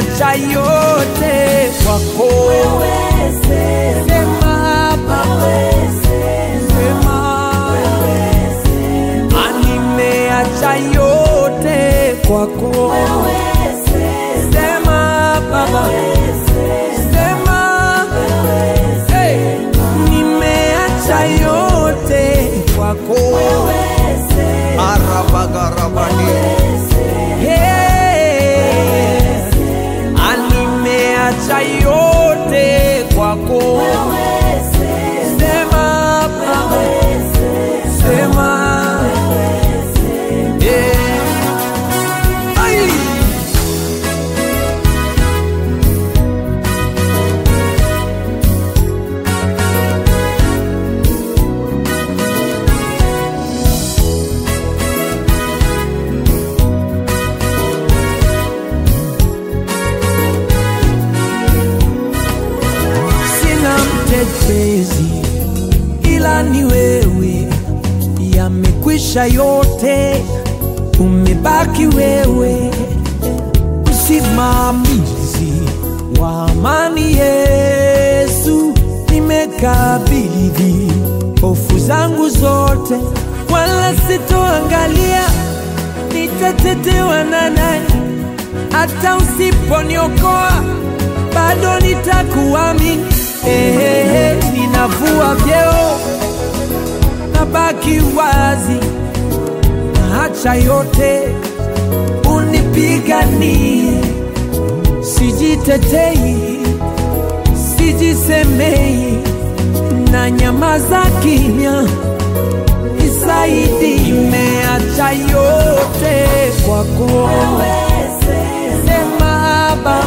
nimeacha yote kwako. Sema Baba, sema Ah, nimeacha yote kwako. Sema Baba, sema hey, nimeacha yote kwako. Arabagarabani. Hey, ah, nimeacha yote kwako. Sema Baba, sema yeah. Ai. sina mtetezi ila ni wewe, yamekwisha yote, umebaki wewe, msimamizi wa amani. Yesu, nimekabidhi hofu zangu zote, wala sitoangalia nitatetewa na nani hata usiponiokoa bado nitakuamini. Ehehe, ninavua vyeo nabaki wazi, naacha yote unipiganie. Sijitetei, sijisemei, na nyamaza kimya, nisaidi. Nimeacha yote kwako, sema Baba,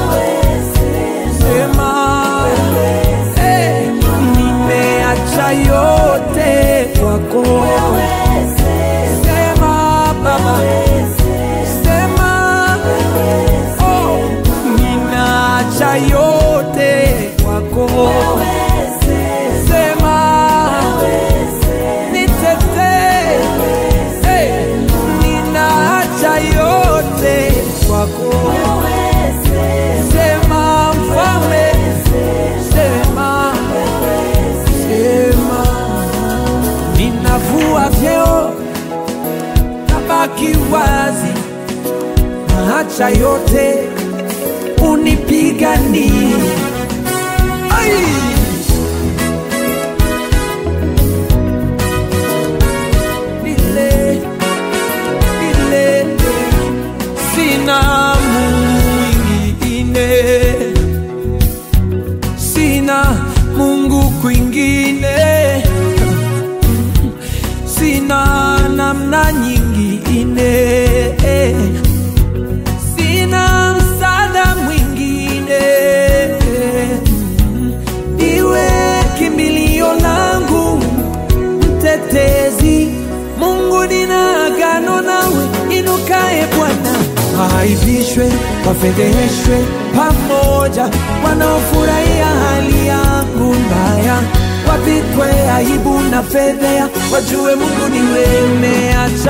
sema Eh, nimeacha yote kwako. Sema Baba, sema oh, ninaacha yote kwako. Sema nitetee, eh, ninaacha yote kwako. Sema mfalme, sema, sema, ninavua vyeo, nabaki wazi, naacha yote unipiganie. Ai! Nile, nile, sina mwingine, sina Mungu kwingine, sina namna nyingine, sina msaada mwingine, iwe kimbilio langu mtetezi. Mungu, nina agano nawe, inukae Bwana, waaibishwe, wafedheheshwe pamoja, wanaofurahia hali yangu mbaya, wapikwe aibu na fedhea, wajue Mungu ni wewe. Nimeacha